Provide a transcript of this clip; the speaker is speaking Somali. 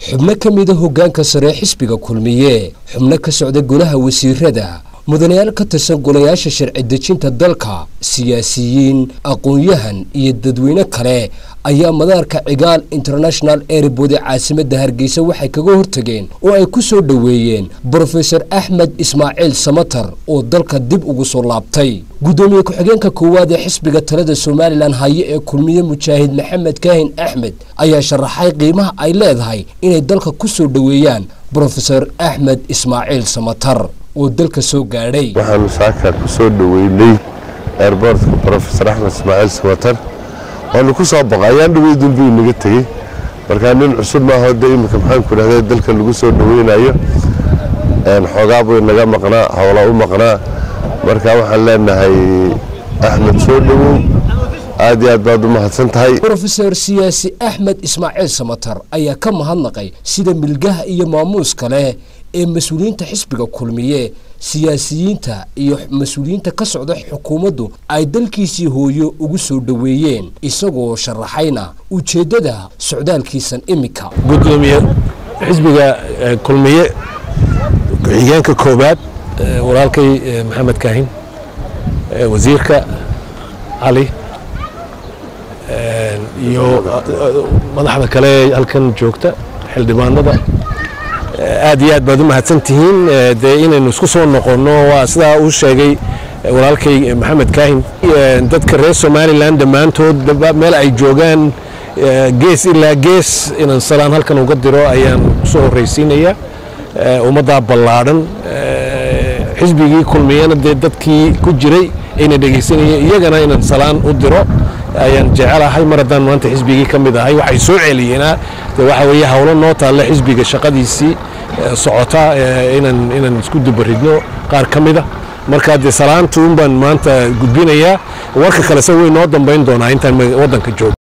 xubno ka mida hoggaanka sare xisbiga kulmiye xubno ka socda golaha wasiirada mudanayaal ka tirsan golayaasha sharci dejinta dalka siyaasiyiin aqoon-yahan iyo dadweyne kale ayaa madaarka cigaal international airbood ee caasimadda hargeysa waxay kaga hortageen oo ay ku soo dhoweeyeen brofesor axmed ismaaciil samatar oo dalka dib ugu soo laabtay guddoomiye ku-xigeenka koowaad ee xisbiga talada somalilan haye ee kulmiye mujaahid maxamed kaahin axmed ayaa sharaxay qiimaha ay leedahay inay dalka ku soo dhoweeyaan brofesor axmed ismaaciil samatar oo dalka soo gaadhay waxaanu saaka ku soo dhoweynay airbortka brofesor axmed ismaaciil samatar waanu ku soo boqo ayaan dhawey dulbuu inaga tegey markaa nin cusub maaho de iminka maxaanku idhahda dalka lagu soo dhoweynayo xoogaa buu inaga maqnaa howla u maqnaa marka waxaan leenahay axmed soo dhowow aad iyo aad baad u mahadsan tahay brofesor siyaasi axmed ismaaciil samatar ayaa ka mahadnaqay sida milgaha iyo maamuuska leh ee mas-uuliyiinta xisbiga kulmiye siyaasiyiinta iyo mas-uuliyiinta ka socda xukuumaddu ay dalkiisii hooyo ugu soo dhoweeyeen isagoo sharaxayna ujeeddada socdaalkiisan iminka gudoomiye xisbiga kulmiye ku-xigeenka koobaad walaalkay maxamed kaahin wasiirka cali iyo madaxda kale halkan joogta xildhibaanada aad iyo aad baad u mahadsan tihiin dee inaynu isku soo noqonno waa sidaa uu sheegay walaalkay maxamed kaahin dadka reer somalilan dhammaantood meel ay joogaan gees ilaa gees inaan salaan halkan uga diro ayaan kusoo horraysiinayaa ummaddaa ballaadhan xisbigii kulmiyana dee dadkii ku jiray ayna dhegaysanayeen iyagana inaan salaan u diro ayaan jecelahay mar haddaan maanta xisbigii ka mid ahay waxay soo celiyeena de waxa weeye howlo noo taalla xisbiga shaqadiisii socota inaan inaan isku dubaridno qaar ka mida marka dee salaanta un baan maanta gudbinayaa warka kalese way noo dambayn doonaa intaan waddanka joogo